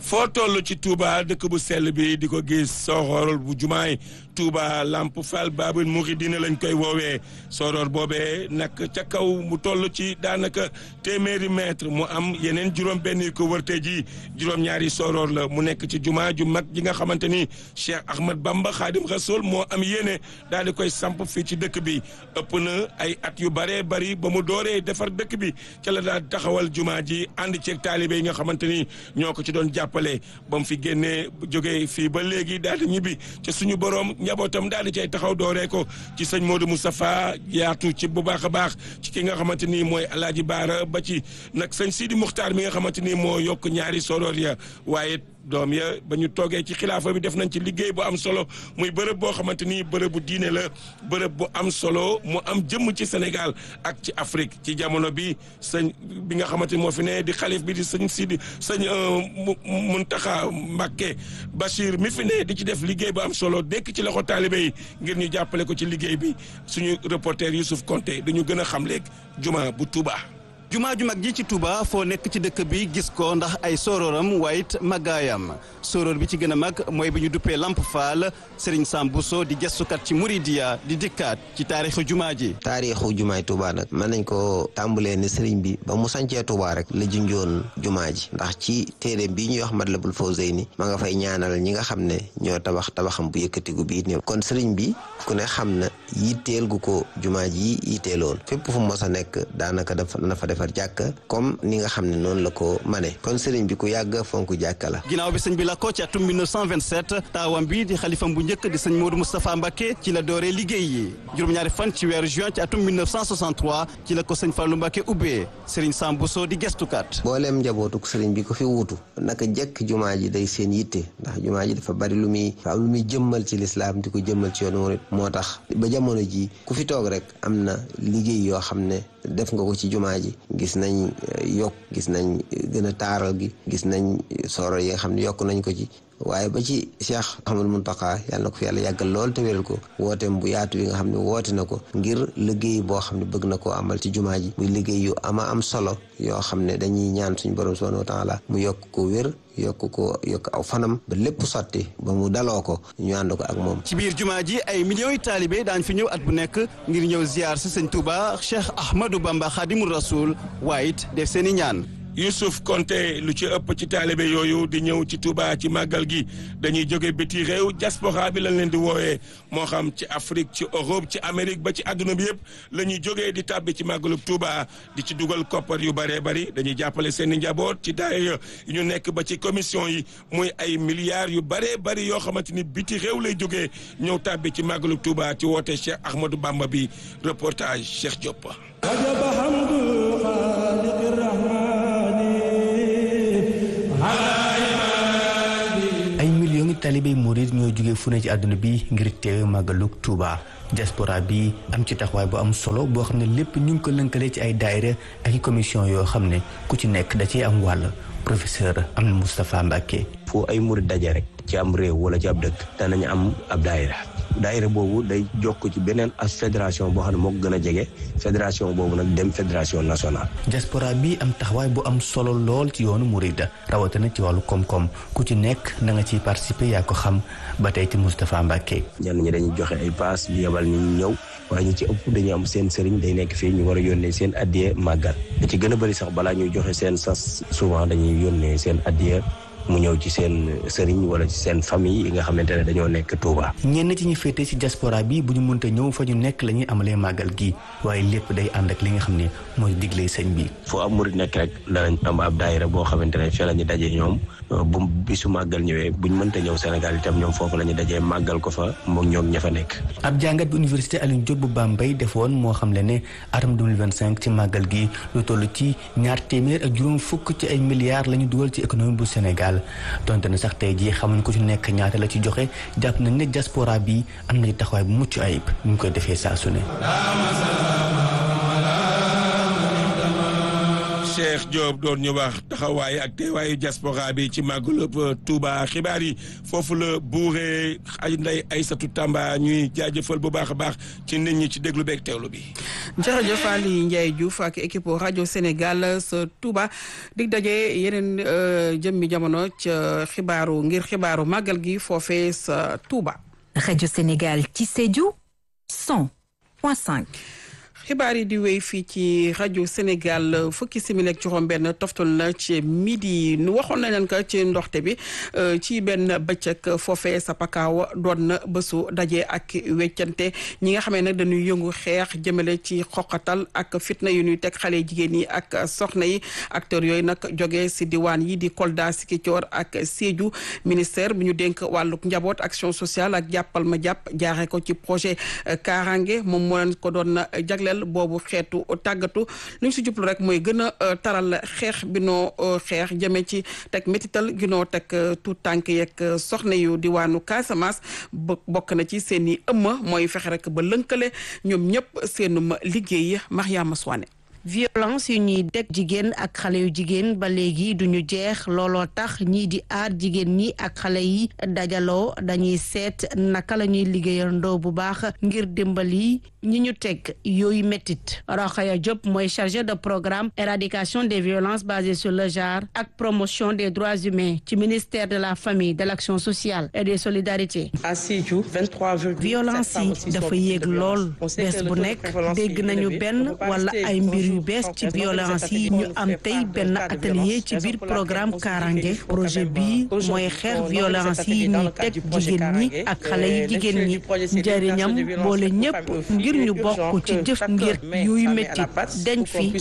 foo toll ci Touba dëkk bu sell bi di ko gis sooroor bu jumaay Touba Lamp Fall Babul Mouridina lañ koy woowee sooroor boobee nag ca kaw mu toll ci daanaka téeméeri mètre mu am yeneen juróom-benn yu ko wërte ji juróom-ñaari sooroor la mu nekk ci jumaa ju mag ji nga xamante ni Cheikh Ahmad Bamba Khadim Rasoul moo am yéene daal di koy samp fii ci dëkk bi ëpp na ay at yu baree bari ba mu dooree defar dëkk bi ca la daal taxawal jumaa ji ànd ceeg taalibe yi nga xamante ni ñoo ko ci doon jàppale ba mu fi génnee jógee fii ba léegi daal di ñibbi ca suñu borom njabootam daal di cay taxaw dooree ko ci sëñ Modou Moustapha yaatu ci bu baax a baax ci ki nga xamante ni mooy Alaaji Baara ba ci nag sëñ Sidi Muxtaar mi nga xamante ni moo yokk ñaari soroor ya waaye doom ya ba ñu toogee ci xilaafa bi def nañ ci liggéey bu am solo muy bërëb boo xamante ni bërëb bu diine la bërëb bu am solo mu am jëmm ci Sénégal ak ci Afrique ci jamono bi sëñ bi nga xamante ni moo fi ne di xalif bi di sëñ Sidi sëñ Muntaxa Mbàkke Bachir mi fi ne di ci def liggéey bu am solo dekk ci loxo taalibe yi ngir ñu jàppale ko ci liggéey bi suñu reporter Youssouf Konté dañu gën a xam léegi juma bu Touba. jumaa ju mag ji ci Touba foo nekk ci dëkk bi gis ko ndax ay sororam waaye it màggaayam soror bi ci gën a mag mooy bi ñu duppee Lamp Fall Serigne Sam Bousso di gëstukat ci Mouridia di dikkaat ci taarixu jumaa ji taarixu jumaay Touba nag mën nañ ko tàmbalee ne Serigne bi ba mu sancee Touba rek la junjoon jumaa ji ndax ci téere bii ñuy wax Matlabul Fawzayni ma nga fay ñaanal ñi nga xam ne ñoo tabax tabaxam bu yëkkatigu bii néew kon Serigne bi ku ne xam na yitteel gu ko jumaa ji yitteeloon fépp fu mos a nekk daanaka dafa na fa defar jàkka comme ni nga xam ne noonu la ko mane kon sëriñ bi ku yàgg fonk jàkka la ginnaaw bi sëñ bi la ko ci atum 1927 taawam bi di xalifam bu njëkk di sëñ Modou Moustapha Mbacké ci la dooree liggéey yi juróom-ñaari fan ci weeru juin ci atum 1963 ci la ko sëñ Fallou Mbacké ubbee sëriñ Sam Bousso di gestukat booleem njabootuk sëriñ bi ko fi wuutu naka jekk jumaa ji day seen yitte ndax jumaa ji dafa bari lu muy fa am lu muy jëmmal ci lislaam di ko jëmmal ci yoonu murit moo tax ba jamono ji ku fi toog rek am na liggéey yoo xam ne def nga ko ci jumaa ji gis nañ yokk gis nañ gën a taaral gi gis nañ soro yi nga xam ne yokk nañ ko ci waaye ba ci Cheikh Ahmadou Mountakha yàlla na ko fi yàlla yàggal lool te wéral ko wooteem bu yaatu bi nga xam ne woote na ko ngir liggéey boo xam ne bëgg na koo amal ci jumaa ji muy liggéey yu ama am solo yoo xam ne dañuy ñaan suñu borom subhanahu wa taala mu yokk ko wér yokk ko yokk aw fanam ba lépp sotti ba mu daloo ko ñu ànd ko ak moom. ci biir jumaa ji ay millions yi taalibe daañ fi ñëw at bu nekk ngir ñëw ziar si sëñ Touba Cheikh Ahmadou Bamba Khadimou Rasoul waaye it def seen i ñaan. Youssouf Konté lu ci ëpp ci taalibe yooyu di ñëw ci Touba ci màggal gi dañuy jóge biti réew diaspora bi lañ leen di woowee moo xam ci Afrique ci Europe ci Amérique ba ci àdduna bi yëpp la ñuy jógee di tàbbi ci màggalu Touba di ci dugal koppar yu bëree bëri dañuy jàppale seen i njaboot ci daaya ñu nekk ba ci commission yi muy ay milliards yu bëree bëri yoo xamante ni biti réew lay jógee ñëw tàbbi ci màggalu Touba ci woote Cheikh Ahmadou Bamba bi reportage Cheikh Diop. talibé murid ñoo jóge fu ne ci àdduna bi ngir teewe màggalug Touba diaspora bi am ci taxawaay bu am solo boo xam ne lépp ñu ngi ko lënkale ci ay daayira ak i commission yoo xam ne ku ci nekk da ciy am wàll professeur am na Moustapha Mbacké foo ay murid daje rek ci am réew wala ci ab dëkk danañ am ab daayira daayira boobu day jokk ci beneen as fédération boo xam ne moo ko gën a jege fédération boobu nag dem fédération nationale. diaspora bi am taxawaay bu am solo lool ci yoonu Mouride rawatina ci wàllu koom-koom ku ci nekk na nga ciy participer yaa ko xam ba tey ci Moustapha Mbacké. ñenn ñi dañuy joxe ay paas di yebal ñu ñëw waaye ñi ci ëpp dañuy am seen sëriñ day nekk fii ñu war a yónnee seen addiya màggal da ci gën a bëri sax balaa ñuy joxe seen sas souvent dañuy yónnee seen addiya mu ñëw ci seen sëriñ wala ci seen famille yi nga xamante ne dañoo nekk Touba. ñenn ci ñu féete ci diaspora bi bu ñu mënta ñëw fa ñu nekk la ñuy amalee màggal gi waaye lépp day ànd ak li nga xam ne mooy digle sëñ bi. foo am murid nekk rek danañ am ab daayira boo xamante ne fii la ñu dajee ñoom bu bisu màggal ñëwee buñ mënta ñëw Sénégal itam ñoom foofu la ñu dajee màggal ko fa moom ñoom ña fa nekk. ab jàngat bi université Alioune Diop bu Bambey defoon moo xam le ne atum 2025 ci màggal gi lu toll ci ñaar téeméer ak juróom fukk ci ay milliards la ñu dugal ci économie bu Sénégal donte ne sax tey jii xamuñ ko ci nekk ñaata la ci joxe jàpp nañ ne diaspora bi am na ci taxawaay bu mucc ayib ñu koy defee saa su ne. Cheikh Diop doon ñu wax taxawaay ak teewaayu diaspora bi ci màggalub Touba xibaar yi foofu la buuree ay nday Aysatu Tamba ñuy jaajëfal bu baax a baax ci nit ñi ci déglu beeg teewlu bi. jërëjëf Aliou Ndiaye Diouf ak équipe rajo Sénégal sa Touba dig daje yeneen jëmmi jamono ca xibaaru ngir xibaaru màggal gi foofee sa Touba. rajo Sénégal ci Sédhiou 100.5. xibaar yi di wéy fii ci rajo Sénégal fukki simili ak juróom-benn toftal na ci midi nu waxoon nañ leen ko ci ndoxte bi ci benn bëccëg foofee sa pakaaw doon na bésu daje ak weccante ñi nga xamee nag dañuy yëngu xeex jëmale ci xoqatal ak fitna yu ñuy teg xale jigéen yi ak soxna yi acteurs yooyu nag jógee si diwaan yi di Kolda Sikicoor ak Sédhiou ministère bi ñu dénk wàlluk njaboot action sociale ak jàppal ma jàpp jaaxee ko ci projet Kaaraange moom moo leen ko doon jagleel boobu xeetu tàggatu lu ñu si jublu rek mooy gën a taral xeex bi noo xeex jëme ci teg métital gi noo teg tout tànk yeeg soxna yu diwaanu Casamance bokk na ci seen i ëmma mooy fexe rek ba lënkale ñoom ñëpp seenum liggéey Mariama Soane violence yu ñuy deg jigéen ak xale yu jigéen ba léegi duñu jeex looloo tax ñii di aar jigéen ñi ak xale yi dajaloo dañuy seet naka la ñuy liggéeyandoo bu baax ngir dimbali ñi ñu teg yooyu méttit Rokhaya Diop mooy chargé de programme éradication des violences basées sur le genre ak promotion des droits humains ci ministère de la famille de l'action sociale et des solidarités violence yi dafa yéeg lool bés bu nekk dégg nañu benn wala ay mbir yu bees ci violence yi ñu am tey benn atelier ci biir programme Kaaraange projet bii mooy xeex violence yi ñuy teg jigéen ñi ak xale yi jigéen ñi njëriñam boole ñëpp ngir ñu bokk ci jëf ngir yuy métti dañ fi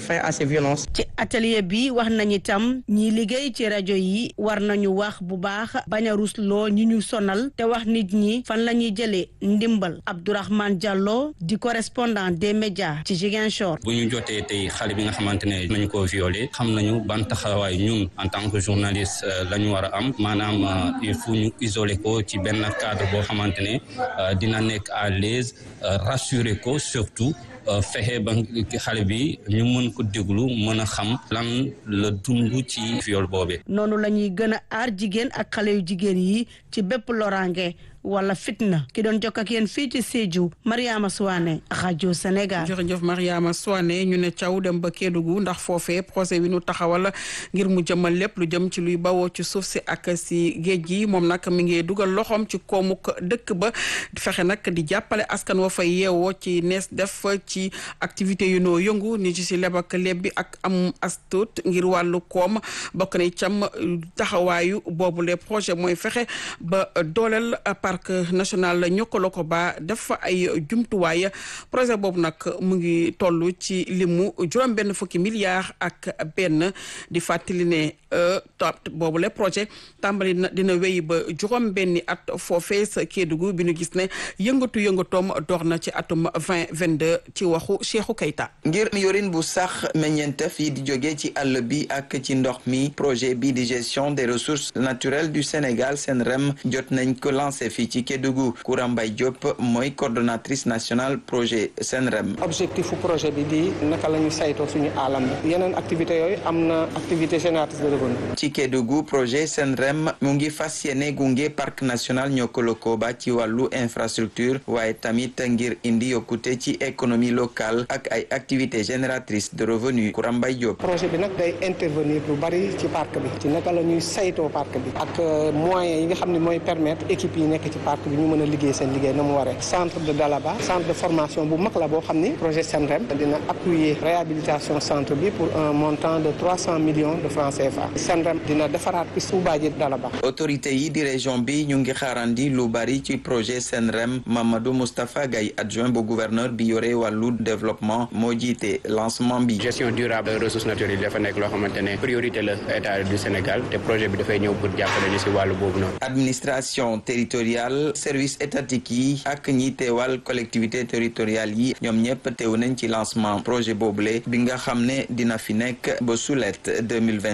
ci atelier bi wax nañu itam ñi liggéey ci rajo yi war nañu wax bu baax bañ a rusloo ñi ñu sonal te wax nit ñi fan la ñuy jëlee ndimbal Abdourahmane Diallo di correspondant des médias ci Ziguinchor ñu jotee tey xale bi nga xamante ne nañu ko violé xam nañu ban taxawaay ñun en tant que journaliste la ñu war a am maanaam il faut ñu isoler ko ci benn cadre boo xamante ne dina nekk à l'aise rassurer ko surtout fexe ba xale bi ñu mën ko déglu mën a xam lan la dund ci viol boobee. noonu la ñuy gën a aar jigéen ak xale yu jigéen yi ci bépp loraange wala fitna ki doon jokk ak yéen fii ci Sédhiou Mariama Souane rajo Sénégal. jërëjëf Mariama Souane ñu ne caw dem ba Kédougou ndax foofee projet bi nu taxawal ngir mu jëmal lépp lu jëm ci luy bawoo ci suuf si ak si géej gi moom nag mi ngi dugal loxoom ci koomuk dëkk ba fexe nag di jàppale askan wa fay yeewoo ci nees def ci activité yu noo yëngu ni ci si leb ak leb bi ak am astut ngir wàllu koom bokk na cam taxawaayu boobu les projet mooy fexe ba dooleel parc national ñokkaloo ko ba def fa ay jumtuwaay projet boobu nag mu ngi toll ci limu juróom benn fukki milliards ak benn di fàttali ne top boobu le projet tàmbali na dina wéy ba juróom benni at foofee sa Kédougou bi ñu gis ne yëngatu yëngatoom door na ci atum 2022 ci waxu Cheikhou Keita ngir yorin bu sax meññeentef yi di jóge ci àll bi ak ci ndox mi projet bi di gestion des ressources naturelles du Sénégal SENREM jot nañ ko lancé fii ci Kédougou Koura Mbaye Diop mooy coordonnatrice nationale projet SENREM objectif fu projet bi di naka la ñu saytoo suñu alam bi yeneen activité yooyu am na activité génératrice de revenu ci Kédougou projet SENREM mu ngi fas yéene gunge parc national Niokolo-Koba ci wàllu infrastructure waaye tamit ngir indi yokkute ci économie locale ak ay activités génératrices de revenu Koura Mbaye Diop projet bi nag day intervenir lu bari ci parc bi ci naka la ñuy saytoo parc bi ak moyens yi nga xam ne mooy permettre équipe yi nekk ci parc bi ñu mën a liggéey seen liggéey na mu waree centre de Dalaba centre de formation bu mag la boo xam ni projet SENREM dina appuyer réhabilitation centre bi pour un montant de trois cent millions de francs CFA SENREM dina defaraat piste Oubadia Dalaba autorité yi di région bi ñu ngi xaarandi lu bari ci projet SENREM Mamadou Moustapha Gaye adjoint bu gouverneur bi yore wàllu développement moo jiite lancement bi gestion durable ressources naturelles yi dafa nekk loo xamante ne priorité la état du Sénégal te projet bi dafay ñëw pour jàppale ñu si wàllu boobu noonu administration territoriale service étatique yi ak ñi teewal collectivité territoriale yi ñoom ñëpp teew nañ ci lancement projet boobule bi nga xam ne dina fi nekk ba sulet 2028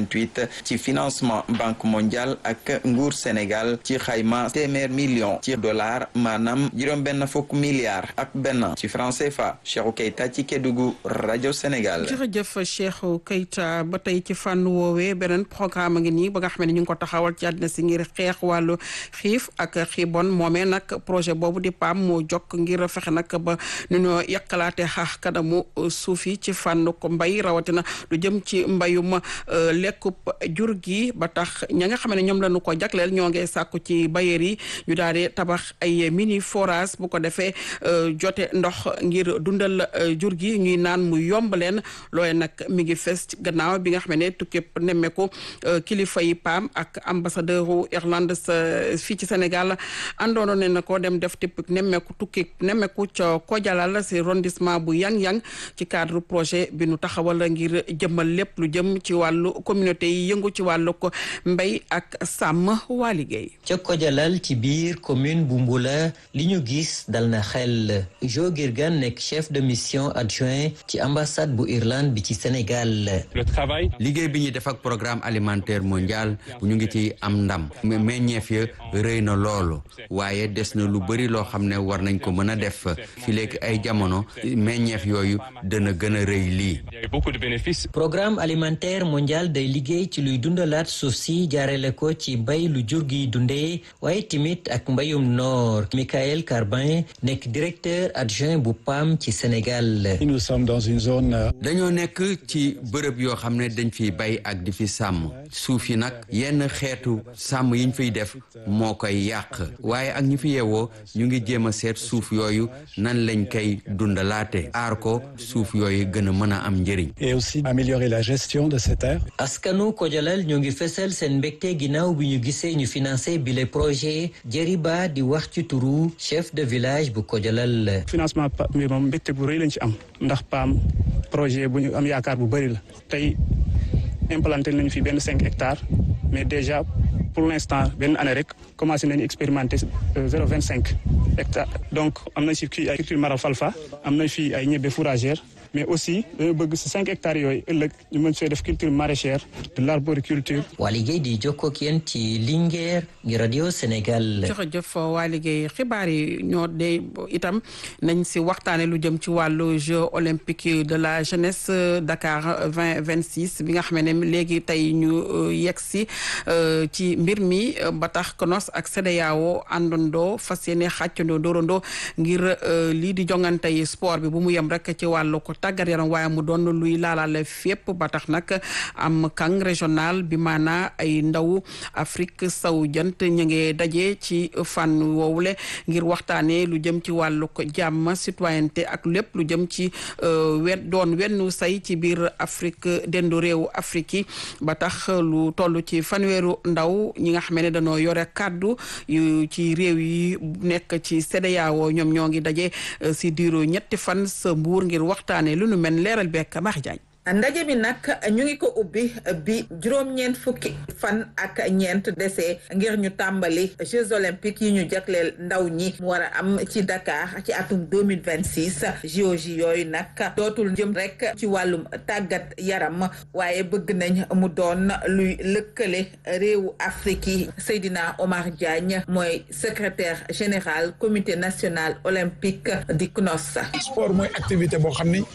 ci financement banque mondiale ak nguur Sénégal ci xayma téeméer million ci dollar maanaam juróom-benn fukk milliards ak benn ci franc CFA Cheikhou Keita ci Kédougou rajo Sénégal. jërëjëf Cheikhou Keita ba tey ci fànn woowee beneen programme ngi nii ba nga xam ne ñu ngi ko taxawal ci àddina si ngir xeex wàllu xiif ak xiibon moomee nag projet boobu di PAM moo jokk ngir fexe nag ba nu ñoo yàqalaate xaax kanamu suuf yi ci fànn ko mbay rawatina lu jëm ci mbayum lekkub jur gi ba tax ña nga xam ne ñoom lañu ko jagleel ñoo ngi sàkku ci bayeer yi ñu daal di tabax ay mini forage bu ko defee jote ndox ngir dundal jur gi ñuy naan mu yomb leen looy nag mi ngi fes gannaaw bi nga xam ne tukkib nemmeeku kilifa yi PAM ak ambassadeur u Irlande fii ci Sénégal àndoon ne na ko dem def tipp nemmeeku tukki nemmeeku ca Kojalal si arrondissement bu yang-yang ci cadre projet bi nu taxawal ngir jëmmal lépp lu jëm ci wàllu communauté yi yëngu ci wàllu ko mbéy ak sàmm waa liggéey ca Kojalal ci biir commune bu Mbula li ñu gis dal na xel Jo Girgan nekk chef de mission adjoint ci ambassade bu Irlande bi ci Sénégal liggéey bi ñuy def ak programme alimentaire mondial ñu ngi ci am ndam meññeef ya rëy na loolu waaye des na lu bëri loo xam ne war nañ ko mën a def fi léegi ay jamono meññeef yooyu dana gën a rëy lii programme alimentaire mondial day liggéey ci luy dundalaat suuf si jaarale ko ci bay lu jur gi dundee waaye tamit ak mbayum noor Michael Carbin nekk directeur adjoint bu PAM ci Sénégal dañoo nekk ci bërëb yoo xam ne dañ fiy bay ak di fi sàmm suuf yi nag yenn xeetu sàmm yiñ fiy def moo koy yàq waaye ak ñi fi yeewoo ñu ngi jéem a seet suuf yooyu nan lañ koy dundalaate aar ko suuf yooyu gën a mën a am njëriñ. et aussi améliorer la gestion de ces terres. askanu Kojalal ñoo ngi fësal seen mbégte ginnaaw bi ñu gisee ñu financé bile projet Jeriba di wax ci turu chef de village bu Kojalal. financement PAM bi moom mbégte bu rëy lañ ci am ndax PAM projet bu ñu am yaakaar bu bëri la tey implanté nañu fi benn cinq hectares mais déjà pour l'instant benn année rek commencé nañu expérimenter zéro vingt cinq hectares donc am nañ fi kii ay culture marafalfa am nañ fi ay ñebe fourragère mais aussi dañoo bëgg si cinq hectares yooyu ëllëg ñu mën see def culture maraîchère de l'arboriculture. waa liggéey di jokkoo ak yéen ci Linguère ngi radio Sénégal. jërëjëf waa liggéey xibaar yi ñoo de itam nañ si waxtaane lu jëm ci wàllu jeux olympiques de la jeunesse Dakar vingt vingt six bi nga xam ne léegi tey ñu yegg si ci mbir mi ba tax CNOS ak CEDEAO àndandoo fas yéene xàccandoo dóorandoo ngir lii di jongante yi sport bi bu mu yem rek ci wàllu ko tàggat yaram waaye mu doon luy laalaale fépp ba tax nag am kang régional bi maanaa ay ndaw Afrique saw jant ñu ngi daje ci fànn woowule ngir waxtaanee lu jëm ci wàllu ko jàmm citoyenneté ak lépp lu jëm ci wen doon wennu say ci biir Afrique dendu réewu Afrique yi ba tax lu toll ci fanweeru ndaw ñi nga xam ne dañoo yore kàddu yu ci réew yi nekk ci CEDEAO ñoom ñoo ngi daje si diiru ñetti fan sa mbuur ngir waxtaanee lu nu mel leeral bekk Max Diagne ndaje bi nag ñu ngi ko ubbi bi juróom-ñeent fukki fan ak ñeent dese ngir ñu tàmbali Jeux olympiques yi ñu jagleel ndaw ñi mu war a am ci Dakar ci atum deux mille vingt six JOJ yooyu nag dootul jëm rek ci wàllum tàggat yaram waaye bëgg nañ mu doon luy lëkkale réewu Afrique yi Seydina Omar Diagne mooy secrétaire général comité national olympique di CNOS. sport mooy activité boo xam ni